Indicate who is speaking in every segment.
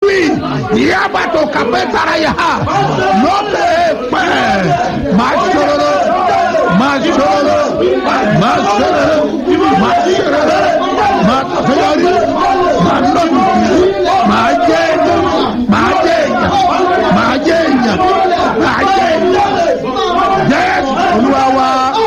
Speaker 1: wí ìyábàtò kàpẹ́ tara yà á lókè pẹ́ máa ṣòro máa ṣòro máa ṣòro máa ṣòro máa ṣòro máa lọ́dún máa jẹ́ máa jẹ́ èèyàn máa jẹ́ èèyàn máa jẹ́ èèyàn jẹ́ olúwa wa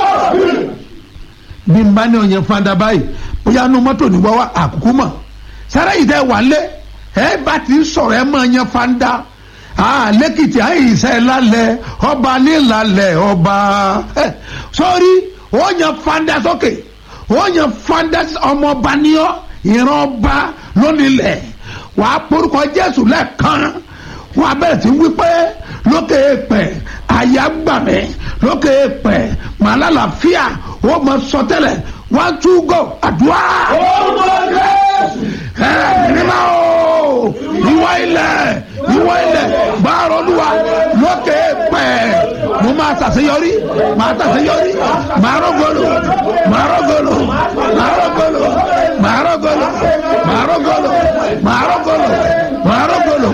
Speaker 1: bí n bá ní ọ̀yẹ́ fanda báyìí bóyá nu mọ́tò ní wáwá àkókò mọ̀ sẹ́rẹ́ yìí tẹ́ wà lé ẹ bá ti sọ̀rọ̀ ẹ máa yẹn fanda lẹ́kìtì àyíṣẹ́ lálẹ́ ọba nílàlẹ̀ ọba sọ́rí ó yẹn fanda sókè ó yẹn fanda ọmọọba níyọ́ ìran ọba lónìlẹ̀ wà á porúkọ jésù lẹ́ẹ̀kan wọ́n abẹ́rẹ́ sí wípé lókè èèpẹ̀ àyà gbàmẹ́ lókè èèpẹ̀ màlálàfíà ó mọ sọtẹ́lẹ̀ one two go àdúrà. ẹ nígbà o ìwọ ilẹ̀ ìwọ ilẹ̀ gbàrọ̀ olúwa lókè èèpẹ̀ mo máa ṣàṣeyọrí máa ṣàṣeyọrí máa rọ́gọ́lò máa rọ́gọ́lò máa rọ́gọ́lò máa rọ́gọ́lò máa rọ́gọ́lò máa rọ́gọ́lò máa rọ́gọ́lò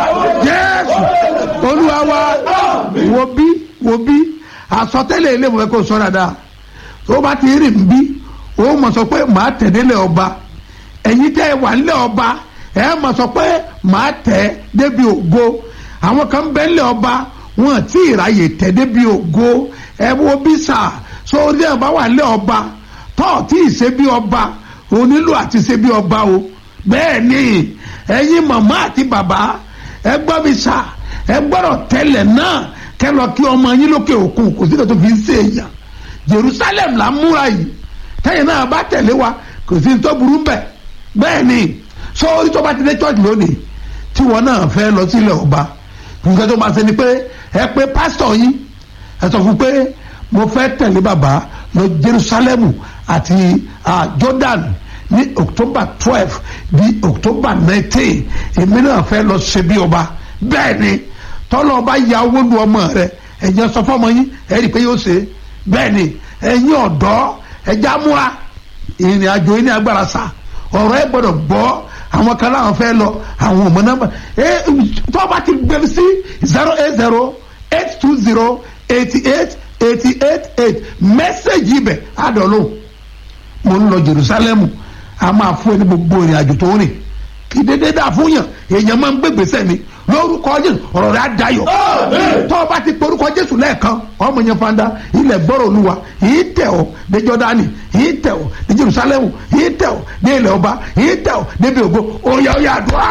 Speaker 1: jésù olúwa wa wo bí wo bí àsọtẹ́lẹ̀ ilé ìwé kò sọ dáadáa tó bá ti rìn bí ó mọ̀ sọ pé màá tẹ̀lé ọba ẹ̀yin tẹ́ ẹ wà nílẹ̀ ọba ẹ mọ̀ sọ pé màá tẹ̀ débi ògo àwọn kan bẹ́ẹ̀ nílẹ̀ ọba wọn tí ìráyè tẹ̀ débi ògo ẹ wo bí sà so ní ọba wà nílẹ̀ ọba tọ́ tí ì ṣe bí ọba ò nílò àti ṣe bí ọba o bẹ́ẹ̀ ni ẹ̀yin màmá àti bàbá ẹ gbọ́ mi sà ẹ gbọ́dọ̀ tẹ́lẹ̀ náà kẹ́ lọ kí ọmọ yín lókè òkun kò sí kò tó fi ń ṣe èèyàn jerusalem la múra yìí tẹ́yìn náà bá tẹ̀lé wa kò sí tó burú bẹ̀ bẹ́ẹ̀ ni sọ́ọ́rí tó bá ti dé church lónìí tí wọn náà fẹ́ lọ sílẹ̀ ọba nǹkan tó máa ṣe ni pé ẹ pé pásítọ̀ yín ẹ sọ fún pé mo fẹ́ tẹ̀lé bàbá lọ jerusalem àti jordan ní october twelve di october nineteen èmi náà fẹ́ lọ ṣe bí ọba bẹ́ẹ̀ ni tọ́lọ́ ọba ya owó lu ọmọ rẹ ẹ̀jẹ̀ sọ fọ́mọ yín ẹ̀ rí i pé yóò ṣe bẹ́ẹ̀ ni ẹ̀yin ọ̀dọ́ ẹja múra ìrìn àjò yín ní agbára sá ọ̀rọ̀ ẹ gbọ́dọ̀ gbọ́ àwọn kan láwọn fẹ́ lọ àwọn ọmọ nọ́mbà ẹ tó bá ti gbé sí zero eight zero eight two zero eighty eight eighty eight eight mẹ́sẹ̀gì ibẹ̀ àdọ̀lù mo ń lọ Jerusalem a máa fún ẹ ní gbogbo ìrìn àjò tó ń rìn kí dédé dà fún yàn èèyàn máa ń gbé gbèsè ni lórúkọ jésù ọ̀rọ̀ rẹ̀ á dayọ̀ tọ́ ọ bá ti porúkọ jésù lẹ́ẹ̀kan ọmọ yẹn fanda ilẹ̀ gbọ́rọ̀ olúwa yìí tẹ̀ ọ́ dé jọ́dánì yìí tẹ̀ ọ́ dé jerusalemu yìí tẹ̀ ọ́ dé ilẹ̀ ọba yìí tẹ̀ ọ́ débi ògo oyè oyè àdúrà.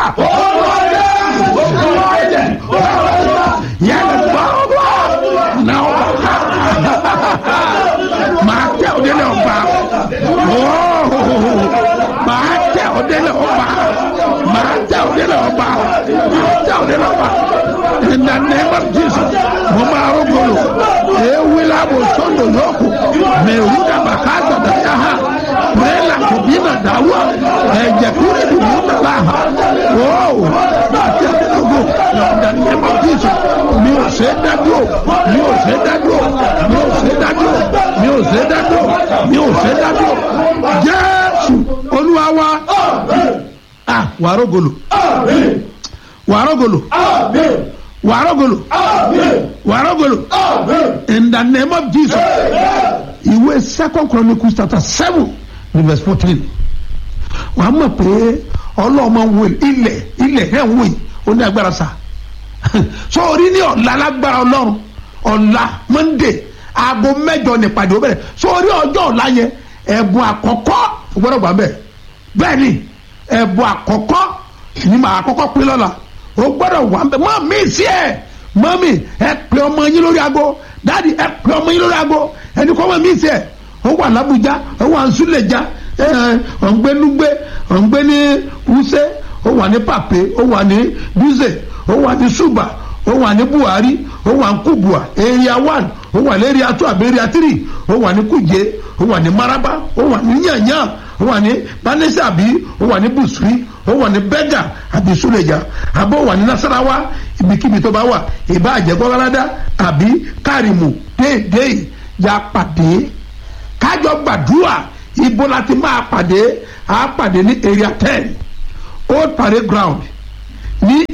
Speaker 1: yẹn gbọ́ náà máa tẹ̀ ọ́ délé ọba máa tẹ̀ ọ́ délé ọba máa tẹ̀ ọ́ délé ọba tell them about in the name of Jesus. Mama Ogolo, Ewila Bosondo Yoko, Meruda Bakata Dayaha, Prela Kubina Dawa, Ejakuri Bumuta Laha. Whoa, in the name of Jesus. Mi ò ṣe dádúró, mi ò ṣe dádúró, mi ò ṣe dádúró, mi ò ṣe dádúró, mi ò ṣe dádúró. Jésù Olúwa wa. Ah, wàrógolo. Warogolo. Amen. Warogolo. Amen. Warogolo. Amen. In the name of Jesus. Ìwé Second Chronicles chapter seven verse fourteen. Wàá mọ̀ pé ọlọ́mọ wo ilẹ̀ ilẹ̀ ẹ̀ ń wò yìí ó ní agbára sa. So orí ní ọ̀la lágbára ọlọ́run ọ̀la Monday aago mẹ́jọ nípàdé ó bẹ̀rẹ̀ so orí ọjọ́ ọ̀la yẹn ẹ̀bùn àkọ́kọ́ gbọ́dọ̀ gbà bẹ́ẹ̀ bẹ́ẹ̀ ni ẹ̀bùn àkọ́kọ́ ni màá kọ́kọ́ pín lọ́la o gbọ́dọ̀ wà ń bẹ mọ mi sí ẹ mọ mi ẹ pè ọmọ yín lórí aago dáàdi ẹ pè ọmọ yín lórí aago ẹni kọ́ mọ mi sí ẹ ó wà lábújá ó wà nsúlẹ̀já ẹ ọ̀ ń gbé núgbé ọ̀ ń gbé ní wúsẹ́ ó wà ní pàpé ó wà ní dúzẹ̀ ó wà ní ṣùbà ó wà ní buhari ó wà ní kubua area one ó wà ní area two àbí area three ó wà ní kuje ó wà ní maraba ó wà ní yanyan ó wà ní panese àbí ó wà ní busuri ó wà ní bẹ́gà àbí suleja àbó wà ní nasarawa ibikíbi tó bá wà ìbá àjẹgbọ́ládá àbí kárìmù déédéé ya pàdé kájọ gbàdúrà ibo la ti máa pàdé a pàdé ní area ten old parade ground ní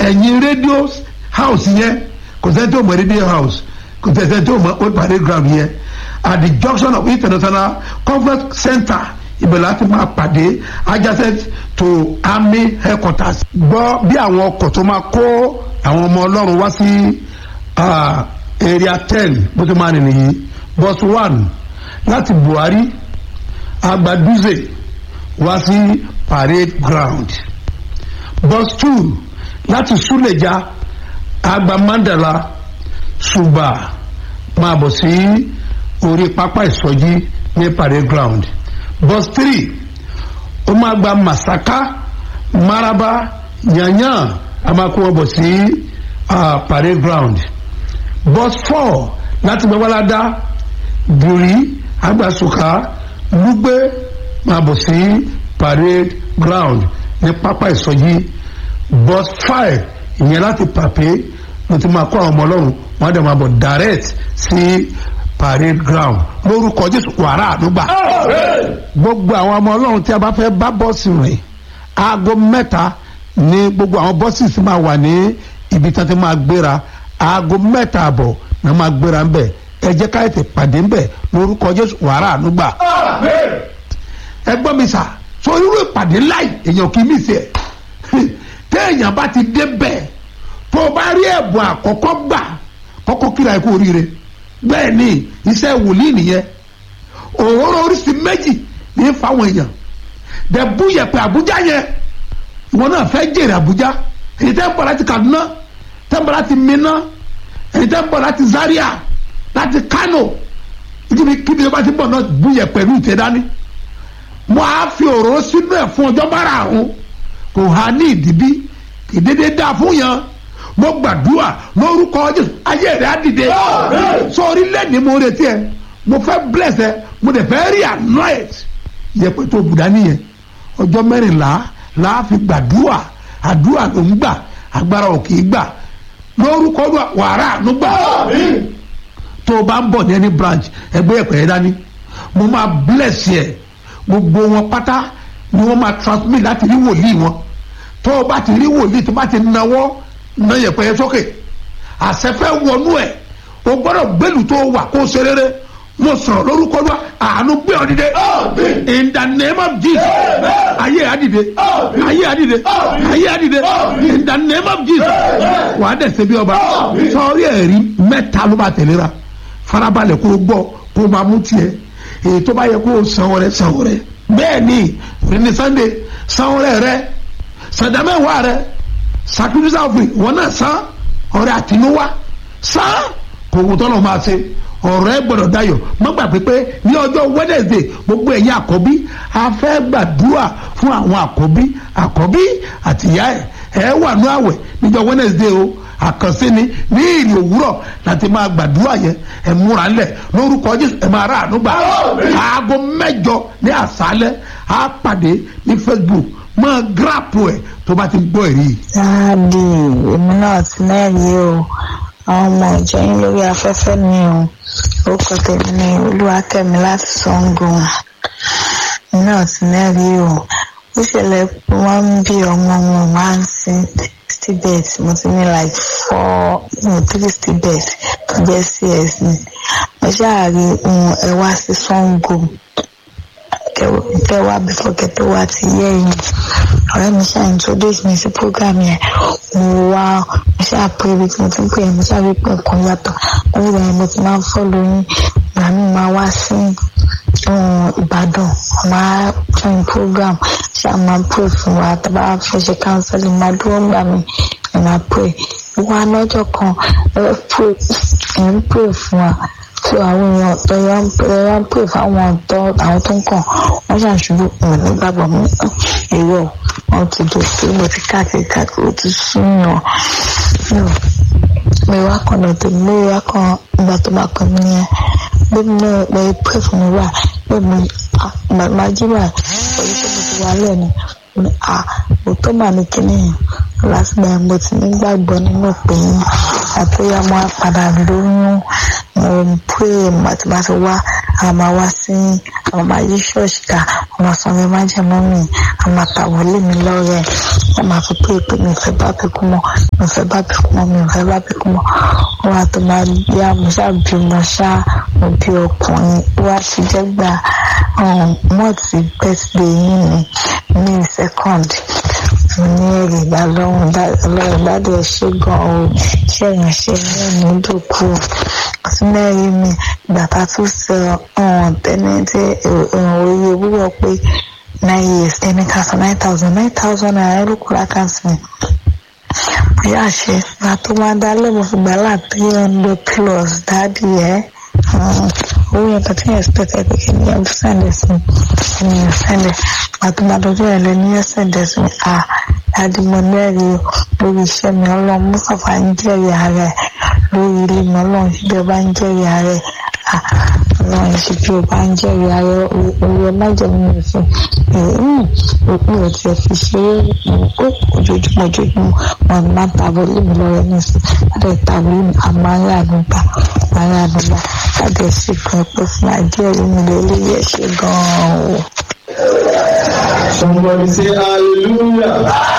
Speaker 1: ẹ̀yìn rédíò house yẹn kò sẹ́ni tó mọ̀ rédíò house kò sẹ́ni tó mọ̀ old parade ground yẹn at the junction of international conference center ibẹ̀ láti máa pàdé adjacent to army headquarters. gbọ́ bí àwọn ọkọ̀ tó máa kó àwọn ọmọ ọlọ́run wá sí area ten bó ti máa rìn nìyí bus one láti buhari agbaduze wá sí parade ground bus two láti suleja agba mandala suba máa bọ̀ sí orí pápá ìsọjí ní parade ground bus three ó máa gba masaka maraba yanyan a máa kó wọn bọ̀ sí uh, parade ground bus four láti gbẹ́wọ́ládá bùrí agbasuka lugbe máa bọ̀ sí parade ground ní pápá ìsọjí bus five ìyẹn láti pàpé mo ti máa kó àwọn ọmọ ọlọ́run wọ́n á dẹ̀ máa bọ̀ direct sí parade ground lórúkọ jésù wàrà àdúgbà gbogbo àwọn ọmọ ọlọ́run tí a bá fẹ́ bá bọ́ọ̀sì rìn aago mẹ́ta ní gbogbo àwọn bọ́ọ̀sì sì máa wà ní ibi tí wọ́n ti máa gbéra aago mẹ́ta àbọ̀ ni wọ́n máa gbéra ń bẹ̀ ẹ jẹ́ ká ètè pàdé ń bẹ̀ lórúkọ jésù wàrà àdúgbà ẹ gbọ́ mi sà so irú ìpàdé láì èèyàn kì í mí sí ẹ téèyàn bá ti dé bẹ́ẹ̀ tó o bá rí ẹ̀bùn àkọ́kọ́ gbà kọ́kọ́ kíra ẹ kú oríire bẹ́ẹ̀ ni iṣẹ́ wòlíì nìyẹn òróró oríṣi méjì ní fáwọn èèyàn dẹ̀bú yẹ̀pẹ̀ àbújá yẹn ìwọ náà fẹ́ jèrè àbújá èyí tẹ́ ń bọ̀ láti kaduna tẹ́ ń bọ̀ láti minna èyí tẹ́ ń bọ̀ láti zaria láti kano kíbi kíbi tó bá ti bọ̀ náà bú yẹ̀pẹ̀ ní ìtẹ́ dání mo á fi òróró sínú ẹ̀ fún ọjọ́ bára àrùn kò há ní ìdíbí ìdédé dá fún yẹn mo gbàdúrà lórúkọ jésù ayé rẹ á dìde sórí lẹ́ni mo retí ẹ mo fẹ́ bless ẹ mo dẹ̀ fẹ́ rí anoint yẹpẹ tó bùdá nìyẹn ọjọ́ mẹ́rìnlá la fi gbàdúrà àdúrà ló ń gbà agbára ò kì í gbà lórúkọ wàrà ló gbà tó o bá ń bọ̀ ní ẹni branch ẹgbẹ́ ẹ̀pẹ́ yẹn dání mo máa bless yẹ gbogbo wọn pátá ni wọ́n máa transmit láti rí wòlíì wọn tó o bá ti rí wòlíì tó bá ti nawọ́ na yẹpẹ yẹn sókè àṣẹfẹ wọnú ẹ o gbọ́dọ̀ gbẹlú tó wà kó ṣe rere mo sọ̀rọ̀ lórúkọ wa àánú gbé ọ dìde in the name of jesus ayé àdìde ayé àdìde ayé àdìde in the name of jesus wà á dẹ̀sẹ̀ bí ọba sọ̀rí ẹ̀rí mẹ́ta ló bá tẹ̀léra farabalẹ̀ kó o gbọ́ kó o máa mú tiẹ̀ èyí tó bá yẹ kó o sanwó rẹ sanwó rẹ bẹ́ẹ̀ ni ní sunday sanwó rẹ rẹ sàdámẹ́wàá rẹ sacrifice offering wọn náà san ọrẹ àtinúwá san kò wù tọ́lọ̀ máa ṣe ọ̀rọ̀ ẹ gbọ́dọ̀ dayọ̀ má gbàgbé pé ní ọjọ́ wednesday gbogbo ẹ̀yin àkọ́bí a fẹ́ gbàdúrà fún àwọn àkọ́bí àkọ́bí àtìyá ẹ̀ ẹ wà ní àwẹ̀ níjọ́ wednesday o àkànṣe ni ní ìrì òwúrọ̀ láti máa gbàdúrà yẹn ẹ múra ńlẹ̀ lórúkọ jésù ẹ máa rà àánú gbà aago mẹ́jọ ní àṣálẹ́ á pàdé ní facebook máa gíráàpù ẹ̀ tó bá ti gbọ́ èrí.
Speaker 2: dáàdì èmi náà ti mẹ́rin o àwọn ọmọ ìjọ yín lórí afẹ́fẹ́ mi o orúkọ tèmi ni olúwakẹ́mi láti sango èmi náà ti mẹ́rin o ó ṣẹlẹ̀ pé wọ́n ń bí ọmọ wọn máa ń sin stibet mo ti ní like four no three stibet tó jẹ́ cs ni mo ṣáà rí ohun ẹ wá sí sango kẹ wá before kẹ tó wá ti yẹ yín ọ̀rẹ́ mi ṣáà introduce mi sí program yẹn mo wá mo ṣáà pé ibi tí mo ti ń pè é mo ṣáà rí pé nǹkan yàtọ̀ wọ́n nígbà yẹn mo ti máa ń follow yín ìgbà mi máa wá sí ìbàdàn máa join program ṣáà máa pray fún wa tá a bá fẹ́ ṣe counseling máa dúró gbà mí ẹ̀ máa pray wá lọ́jọ́ kan ẹ̀ ń pray fún wa tí àwọn èèyàn tó yá ń pè yá ń pè fáwọn tó àwọn tó ń kàn wọ́n ṣàṣubú wọn nígbàgbọ́ mú èrò wọn ti dò sí mo ti káàkiri káàkiri ó ti súnyàn mi wá kan náà tó mi wá kan ìgbà tó bá pè mí nìyẹn bí mi náà pé pè fún mi wá pé mi màmá jí wà pẹ̀lú tó mo ti wà lẹ́nu mi à òótọ́ mà ní kíní yẹn lásìgbà yẹn mo ti nígbàgbọ́ nínú pé àtúnyà mo á padà lóyún mo pray àti bá ti wá a máa wá sí àwọn máa yí ṣọ́ọ̀ṣì ká wọ́n máa san mi máa jẹ́ mọ́ mi a máa ta wọlé mi lọ́rẹ̀ wọ́n máa fi pé pé mi ò fẹ́ bá bí kú mọ́ mi ò fẹ́ bá bí kú mọ́ mi ò fẹ́ bá bí kú mọ́ wọ́n á tó máa yá mo ṣáà bí mo ṣáà mo bí ọkùnrin wá ti jẹ́ gbà mọ́ọ̀tì birthday yín ni ní second mo ní èrè ìgbà lọ́hùn ọlọ́run gbádùn ẹ̀ ṣe gan-an o ṣé ìrìnàṣẹ́ náà ní dòkú ọtún mẹ́rin mi ìgbà tá a tún sọ ọ̀hún tẹ́lẹ̀ tí oye wúwọ́ pé nine years ẹni ká sọ nine thousand nine thousand naira ló kúrò àkáǹtì mi bóyá àṣẹ ìgbà tó máa dá lẹ́mọ̀ fún gbàlá three hundred plus dáàdì ẹ̀ owó yẹn kan tí yẹn expect ẹ pé kí ni ẹ sẹ́ndẹ̀ sí kí ni ẹ sẹ́ndẹ̀ àtúmọ̀dọ́jọ́ ẹ̀ lẹ ní ẹ sẹ́ndẹ̀ sí à adìmọ̀ lẹ́rìí lórí iṣẹ́ mi ọlọ́run mustapha ń jẹ́rìí ààrẹ lórí ilé mi ọlọ́run ṣíbí ọba ń jẹ́rìí ààrẹ ọlọ́run ṣíbí ọba ń jẹ́rìí ààrẹ orí ẹ má jẹ́ mímu fún òpin ò tiẹ̀ fi ṣeré ó ojoojúmọ́ ojoojúmọ́ wọn máa ń tàbọ̀ lèmi lọ́rẹ́ ní sí láti tàbọ̀ lèmi àmọ́ ayé àdúgbà ayé àdúgbà láti ṣe kan pé fún àjẹrí mi lórí ẹ̀ ṣe gan-an o.
Speaker 3: Somebody say hallelujah.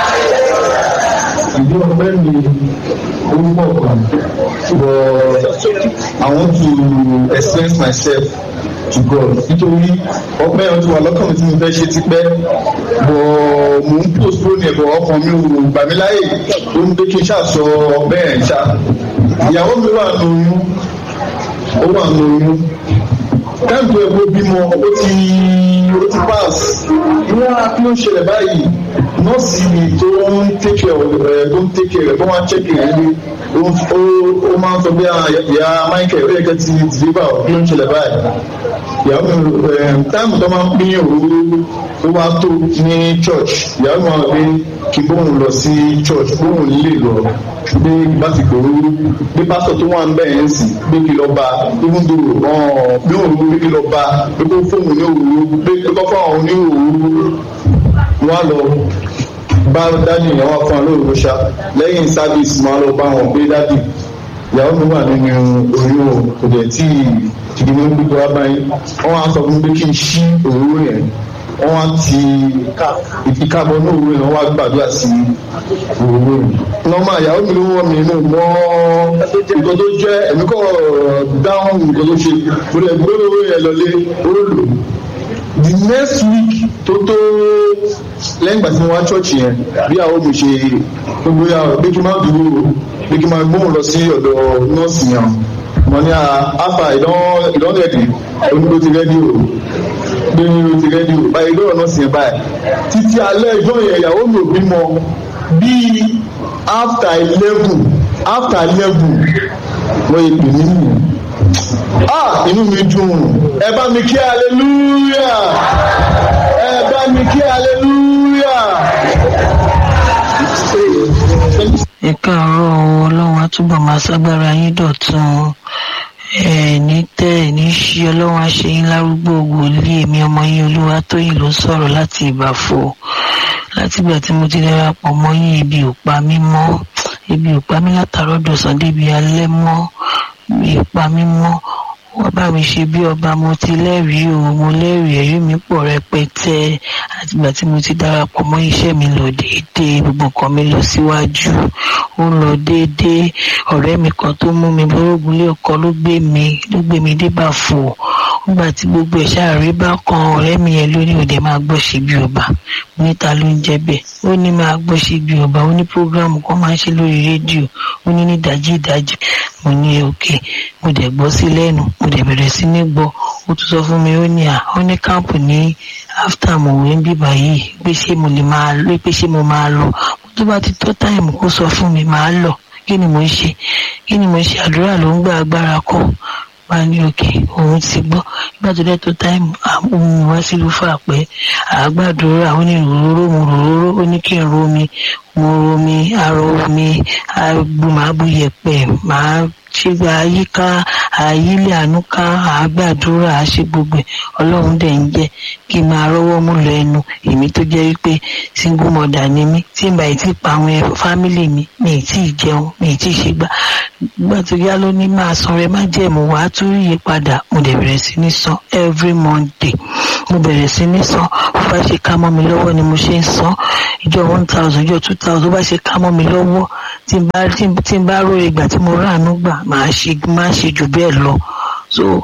Speaker 3: Ìdí ọpẹ́ mi ó pọ̀ kan but I want to express myself to God nítorí ọpẹ́ yẹn ti wà lọ́kàn mi tí mo fẹ́ ṣe tipẹ́ but mo ń postpone ẹ̀ bọ̀ ọkàn mi ò gbà mí láyè ó ń gbé kí n ṣàṣọ ọpẹ́ yẹn ṣá. Ìyàwó mi wà nù oyún ó wà nù oyún káàdùn ẹ̀kọ́ bímọ ó ti ó ti pass ìwọ́n á kí ló ń ṣẹlẹ̀ báyìí nọ́ọ̀sì tó ń tẹ́kẹ̀ ẹ̀ tó ń tẹ́kẹ̀ rẹ̀ tó máa ń chẹ́kẹ̀ rẹ̀ ní ó máa ń sọ bí ìyá Michael ó yẹ kẹ́ ti deliver kí ló ń ṣẹlẹ̀ báyìí ìyàwó mi táìmù tó máa ń pín òru ó wá tó ní church ìyàwó mi máa gbé kí bóun lọ sí church bóun lè lọ pé bá ti gbòòrò pé pásítọ̀ tó wà ń bẹ̀ yẹn sì pé kí lọ bá even though bí òun pé kí lọ bá pé kó fóun ní òru pé kó fún àwọn ní òru wọn lọ bá dádì yẹn wá fún alóòrò ṣá lẹ́yìn sábìsì máa lọ bá wọn pé dádì ìyàwó mi wà nínú oyún o kò dẹ̀ tí ìdìbò ń gbígbó wá báyìí wọ́n á sọ fún mi pé kí n ṣí òróró yẹn wọ́n á ti ìkábọ̀ ní òwúrọ̀ yẹn wọ́n á gbàdúrà sí òwúrọ̀ yẹn. nọ́ọ̀mà ìyàwó mi ló wọ́n mi inú mọ́ nǹkan tó jẹ́ ẹ̀mí kọ́ dáhùn nǹkan tó ṣe mo lè gbé owó yẹn lọlé ó lò. the next week tó tó lẹ́yìn ìgbà tí mo wá ṣọ́ọ̀ṣì yẹn bí àwọn mi ṣe gbogbo yà bí kí n má dúró bí kí n má gbóhùn lọ sí ọ̀dọ̀ nọ́ọ̀sì yẹn mo ní àfà ìdánlẹ́dì onígbó ti rẹ́dí o gbé o ti rẹ́dí o báyìí lọ́rọ̀ náà sì ń báyìí títí alẹ́ ìjọ yẹn ìyàwó mi ò bímọ bíi after eleven after eleven wọ́n yẹ pè mí nìyẹn ah inú mi dùn ẹ bá mi kí hallelujah ẹ bá mi kí hallelujah.
Speaker 4: ẹ káàárọ̀ o ọlọ́run á túbọ̀ máa ságbára yín dọ̀tun ẹ ní tẹ́ ẹ ní ṣí ọlọ́run á ṣe yín lárúgbó wòlíì èmi ọmọ yín olúwa tóyìn ló sọ̀rọ̀ láti ìbàfò látìgbà tí mo ti darapọ̀ mọ́ yín ibi ò pa mí mọ́ ibi ò pa mí látàárọ̀ dọ̀sán débi alẹ́ mọ́ ibi ò pa mí mọ́ wọ́n bá mi ṣe bí ọba mo ti lẹ́rìí o mo lẹ́rìí ẹ̀rí mi pọ̀ rẹpẹtẹ àtìgbà tí mo ti darapọ̀ mọ́ iṣẹ́ mi lọ déédéé gbogbo nǹkan mi lọ síwájú ó lọ déédéé ọ̀rẹ́ mi kan tó mú mi bórógùn lé ọkọ ló gbé mi ló gbé mi dé bàfò nígbà tí gbogbo ẹ̀ ṣàárẹ̀ bá kan ọ̀rẹ́ mi yẹn lóní òde máa gbọ́ ṣe bí ọba níta ló ń jẹ́ bẹ́ẹ̀ ó ní máa gbọ́ ṣe bí ọba ó ní prógráàmù kan máa ń ṣe lórí rédíò ó ní ní ìdájí ìdájí mo ní òkè mo dẹ̀ gbọ́ sí lẹ́nu mo dẹ̀ bẹ̀rẹ̀ sí ní gbọ́ ó tún sọ fún mi ó ní à ó ní káàpù ní áfítà mọ̀wé ń bíbà yìí pé ṣé mo lè máa lọ pé ṣé mo máa lọ tó bá ti tó táìmù kó sọ fún mi máa lọ kí ni mo ń ṣe kí ni mo ń ṣe àdúrà ló ń gba agbára kọ wá ní òkè òun ti gbọ́ nígbà tó dẹ́ tó táìmù àwọn wá sílùú fà pé àgbàdúrà ó ní ròróró mo ròróró ó ní kí n romi mo romi arọ omi agbómábúyẹpẹ máa ṣígbà àyíká àyílẹ̀ ànúká àgbàdúrà àṣẹ gbogbo ẹ̀ ọlọ́run dẹ̀ ń jẹ́ kí n máa rọ́wọ́ mú lọ ẹnu èmi tó jẹ́ wípé single mother ni mí tí n bá ì tí pa àwọn fámìlì mi mi ì tí ì jẹun mi ì tí ì ṣe gbà gbà tó yá ló ní máa san rẹ má jẹ̀mú wàá tún rí iye padà mo dẹ̀ bẹ̀rẹ̀ sí ní san every monday mo bẹ̀rẹ̀ sí ní san bó bá ṣe ká mọ́ mi lọ́wọ́ ni mo ṣe ń san ìjọ one thousand ìjọ two thousand bó bá ṣe ká mọ́ mi lọ́wọ́ tí n bá tí n bá róye ìgbà tí mo ráàánú gbà máa ṣe máa ṣe jù bẹ́ẹ̀ lọ so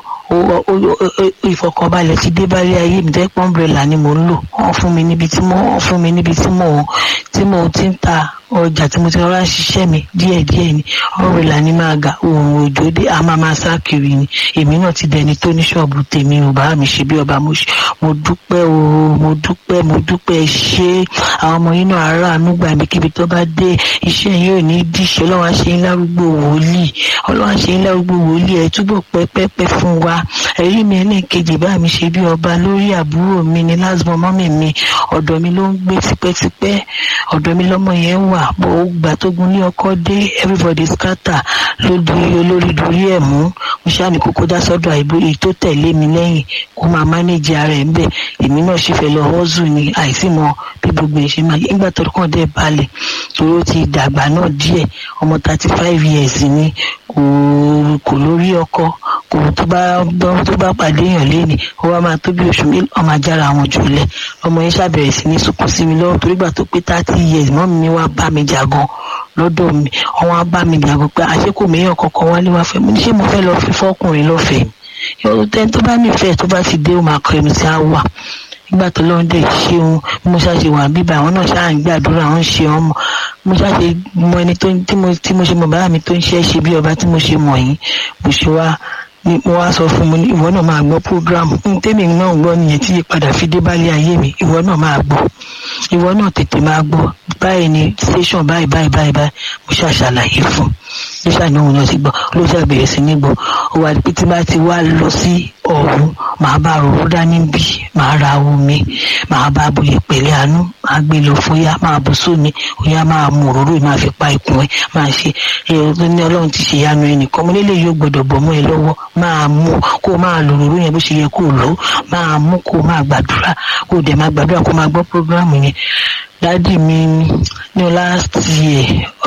Speaker 4: ìfọkànbalẹ̀ ti dé bá rí ayé mi tẹ́pọ̀ umbrella ni mò ń lò wọ́n fún mi níbi tí mo wọ́n fún mi níbi tí mo tí mo ti ń ta ọjà tí mo ti rọra ń ṣiṣẹ́ mi díẹ̀díẹ̀ ni umbrella ni máa ga òun òjò dé a máa máa sá kiri ni èmi náà ti dẹni tó ní ṣọ́ọ̀bù tèmi ò bá mi ṣe bí ọba mo dúpẹ́ o mo dúpẹ́ mo dúpẹ́ ṣé àwọn ọmọ yìí náà aráàánú gbà mí kíbi tó bá dé iṣẹ́ yìí ò ní díṣẹ́ ọlọ́run àṣẹ yín lárúgbó wòlíì ọlọ́run àṣẹ yín lárúgbó wòlíì ẹ̀ túbọ̀ pẹ́pẹ́pẹ́ fún wa ẹ̀rí mi ẹlẹ́ẹ̀kejì bá mi ṣe bí ọba lórí àbúrò mi ní lásìmọ́ mọ́mì mi ọ̀dọ̀ mi ló ń gbé tipẹ́tipẹ́ ọ̀dọ̀ mi lọ́mọ yẹn wà bó o gbà tó gun ní ọkọ dé everybody scatter ló di olórí dorí ẹ̀ mú mo ṣáà ní kókó dá sọ́dọ̀ àìbó èyí tó tẹ̀lé mi lẹ́yìn kó máa mánéjì ara ẹ̀ ń bẹ̀ èmi náà ṣe fẹ́ lọ họ́zù ni àìsí mọ bí gbogbo ẹ̀ ṣe máa nígbà tó kàn dé balẹ̀ torí ó ti dàgbà náà díẹ̀ ọmọ thirty five years ni kò kò lórí ọkọ kò tó bá tó bá pàdé èèyàn léni ó wá máa tó bí oṣù mélòó ọmọ ajára àwọn jùlẹ ọmọ yẹn ṣàbẹ̀rẹ̀ sí ní sunkún sí mi lọ́wọ́ torí gbà tó pé thirty years mọ́ mi wá bá mi jagan lọ́dọ̀ mi wọ́n wá bá mi jagan pé àṣekò mẹ́yàn kankan wálé wá fẹ́ mo ní ṣé mo fẹ́ lọ fi fọ́kùnrin lọ́fẹ̀ẹ́ yọ̀ọ́ tẹ́ni tó bá nífẹ̀ẹ́ tó bá ti dé ó máa kọ ẹnu sí àwà nígbà tó lọ́n dẹ̀ ṣeun bí mo ṣáṣe wà bíbá àwọn náà ṣáà ń gbàdúrà àwọn ń ṣe ọmọ mo ṣáṣe mọ ẹni tí mo ṣe mọ bàbá mi tó ń ṣe é ṣe bí ọba tí mo ṣe mọ̀ yín mo ṣe wá ni mo wá sọ fún mi ìwọ náà máa gbọ́ program tèmi náà gbọ́ nìyẹn tí ìpadà fi dé bálé ayé mi ìwọ náà máa gbọ́ ìwọ náà tètè máa gbọ́ báyìí ni station báyìí báyìí báyìí báyìí mo ṣàṣàlàyé fún ló ṣàníwò náà ti gbọ́ ló ṣàbẹ̀rẹ̀ sí ní gbọ́ ó wà pé tí bá ti wá lọ sí ọ̀hún màá bá ròró dání bí màá ra omi màá bá bu ìpẹ̀lẹ́ àánú màá gbé lọ fóyá máa bù sómi òyà máa mú òróró yìí máa fi pa ikùn ẹ máa ṣe ẹ tó ní ọlọ́run ti ṣe ìyanu ẹnìkan mo lélẹ̀ yóò gbọ́dọ̀ bọ̀ mọ́ ẹ lọ́wọ́ máa mú kó máa lò òróró yẹn bó ṣe yẹ kó lò máa mú kó máa gbàdúrà kó dẹ̀ máa gbàdúrà kó máa gbọ́ prógráàmù yẹn dádì mi ní last year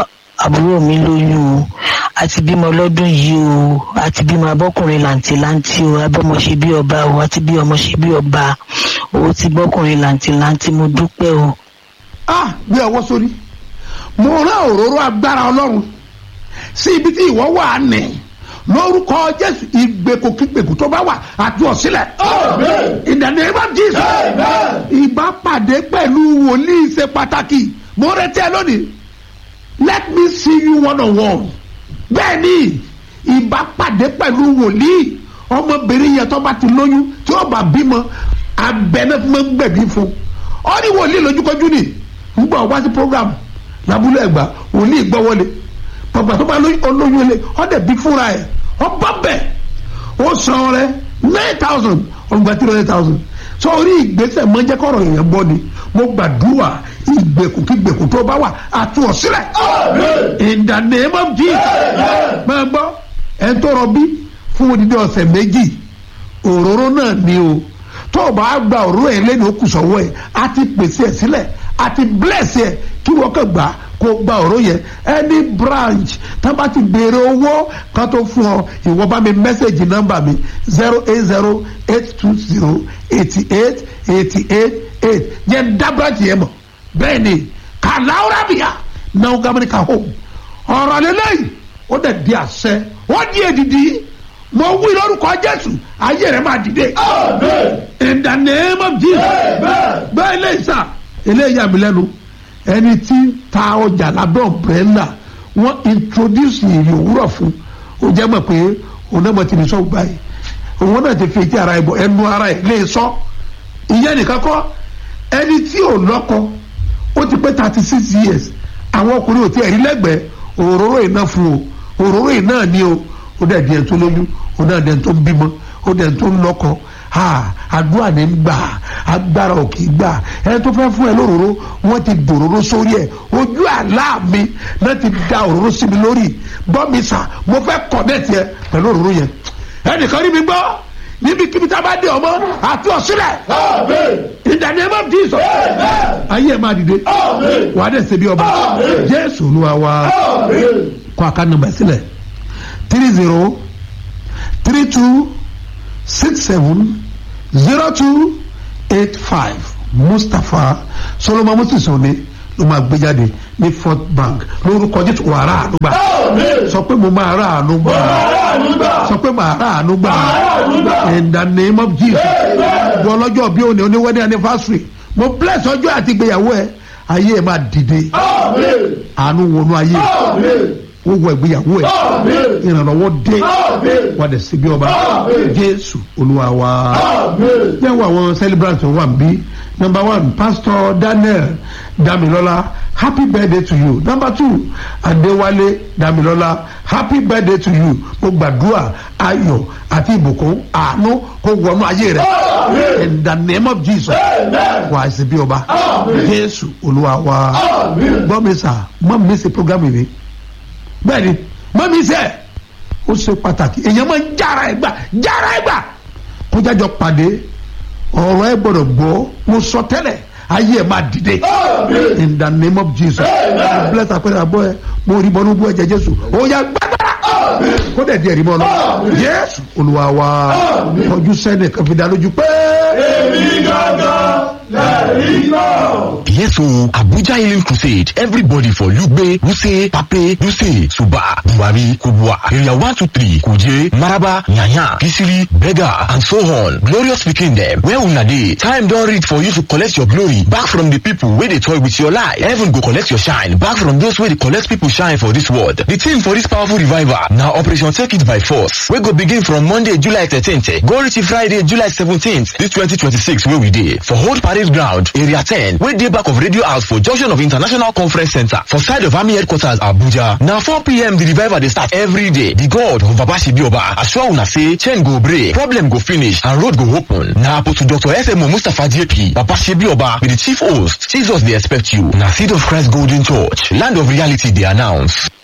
Speaker 4: àbúrò mi lóyún o àti bímọ lọ́dún yìí o àti bímọ abọ́kùnrin làǹtìlanti o abọ́mọ ṣe bí ọba o àti bí ọmọ ṣe bí ọba o ti bọ́kùnrin làǹtìlanti mo dúpẹ́ o.
Speaker 1: ah bí ọwọ́ sórí mo rán òróró agbára ọlọ́run sí ibi tí ìwọ wà ní lórúkọ jésù ìgbèkùkígbèkù tó bá wà àti ọ̀sílẹ̀. in the name of Jesus. ìbápàdé pẹ̀lú wòlíì ṣe pàtàkì mo retí ẹ lónìí let me see you one on one bẹ́ẹ̀ ni ìbápàdé pẹ̀lú wòlíì ọmọbìnrin yẹn tó bá ti lóyún tí ó bá bímọ abẹ́nẹ́ fún mi gbẹ̀bí fún ọ ní wòlíì lójúkọjú ni ń gbọ́ wá sí program lábúlé ẹ̀gbá wòlíì gbọ́ wọlé pàpà tó bá olóyún ilé ọ dẹ̀ bí fúnra ẹ̀ ọ bá bẹ̀ ó san rẹ nine thousand ọgbà three hundred thousand sọ orí ìgbésẹ̀ mọ́jẹ́kọ̀rọ̀ èèyàn gbọ́ ni mo gbàdúrà ìgbèkùkígbèkù tó bá wà àtúwọ̀ sílẹ̀. in the name of Jesus. máa gbọ́ ẹ̀ ń tọrọ bí fún odidi ọ̀sẹ̀ méjì òróró náà ni o tó o bá gba òróró yẹn lẹ́nu ó kù sọ́wọ́ ẹ̀ á ti pèsè ẹ̀ sílẹ̀ á ti bless ẹ̀ kí wọ́n kàn gbà kó gba òróró yẹn any branch tá bá ti béèrè owó kan tó fún ọ ìwọ bá mi mẹ́sẹ̀gì nọ́mbà mi zero eight zero eight two zero eighty eight eighty eight eight yẹn dá branch yẹn mọ̀ bẹ́ẹ̀ ni kàláwúrà bìyà náà gàmínì ká hó ọ̀rọ̀ lélẹ́yìn ó dẹ̀ di àṣẹ ó di èdìdì mo wí lórúkọ jésù ayé rẹ máa dìde. in the name of jesus. bẹ́ẹ̀ lè sà eléyìí àmì lẹ́nu ẹni tí ta ọjà lábẹ́ ọ̀brẹ́là wọ́n introduce ìrì òwúrọ̀ fún ó jẹ́ mọ̀ pé òun náà mọ̀ ti lè sọ báyìí òun náà ti fi etí ara ẹ̀ bọ̀ ẹnu ara ẹ̀ lè sọ ìyẹn nìkan kọ́ ẹni tí ò lọ́kọ ó ti pé thirty six years àwọn ọkùnrin ò tí ẹ̀ rí lẹ́gbẹ̀ẹ́ òróró iná fún o òróró iná ni o ó dẹ̀ di ẹ̀ tó lóyún ó dẹ̀ di ẹ̀ tó ń bímọ ó dẹ̀ tó ń lọ́kọ ha àdúrà ní gbà agbára ò kì í gbà ẹni tó fẹ́ fún ẹ lóróró wọ́n ti dòróró sórí ẹ̀ ojú àlá mi náà ti da òróró sí mi lórí gbọ́ mi sà mo fẹ́ kọ̀nẹ́tì ẹ pẹ̀lú òróró yẹn ẹnìkan rí mi gbọ́ níbi kíbi tá a bá dé ọmọ àti ọ̀sílẹ̀ in the name of jesus ayé ẹ̀ máa dìde wà á dẹ̀ ṣe bí ọba jésù olúwa wa kọ́ àká nọmba sílẹ̀ three zero three two six seven zero two eight five mustapha solomon moses òní ló máa gbé jáde ní fort bank lórúkọ jésù wà rà àánú gbà sọ pé mo máa rà àánú gbà sọ pé màá rà àánú gbà in the name of jesus wọ lọ́jọ́ bí òní oní wedding anniversary mo bless ọjọ́ àti ìgbéyàwó ẹ ayé ẹ máa dìde àánú wọnú ayé wọ́n wọ ìgbéyàwó ẹ ìrànlọ́wọ́ dé wà dẹ̀ síbi ọba jésù olúwa wa yẹ́n wọ àwọn celebrant tó wà bí number one pastor daniel damilola happy birthday to you number two adewale damilola happy birthday to you mo gbàdúrà ayọ̀ àti ìbùkún àánú kó wọnú ayé rẹ in the name of jesus wà á sì bí ọba jésù olúwa wa gbọ́ mi sà mọ́ mi sí program yìí bẹ́ẹ̀ni mọ́ mi sẹ́ ó ṣe pàtàkì èèyàn máa ń jára ẹ̀ gbà jára ẹ̀ gbà kó jájọ pàdé ọ̀rọ̀ ẹ gbọ́dọ̀ gbọ́ mo sọ tẹ́lẹ̀ ayé ẹ máa dìde in the name of jesus bless akpẹ́rẹ́ àbọ̀ ẹ mo rí bọ́nú bú ẹ̀jẹ̀ jésù ó yà gbàgbára kó dẹ̀ díẹ̀ rí bọ́ lọ jésù olúwa wa ọjọ́ sẹ́ni kan fi dá lójú pé. èmi gángan lẹ́rìí náà.
Speaker 5: Yes, so Abuja Healing Crusade. Everybody for Lugbe, Wuse, Pape, Duse, Suba, Buhari, Kubwa, Area 123, Kuje, Maraba, Nyanya, Kisiri, Bega, and so on. Glorious speaking them. Where una dey? Time don reach for you to collect your glory back from the people wey dey toy with your life. Heaven go collect your shine back from those wey dey collect people shine for this world. The theme for this powerful revival na Operation Take It by Force wey go begin from Monday, July 13th go reach Friday, July 17th, this 2026 wey we dey for Old Parade Ground, Area 10 wey dey back of Radio House for junction of International Conference Center for side of Army Headquarters Abuja. Na 4pm the revival dey start every day. The God of Baba Shibioba assure una say chain go break, problem go finish and road go open. Na Apostle Dr. SMO Mustapha JP, Baba Shibioba be the chief host. Jesus dey expect you. Na Seed of Christ Golden Church, land of reality dey announce.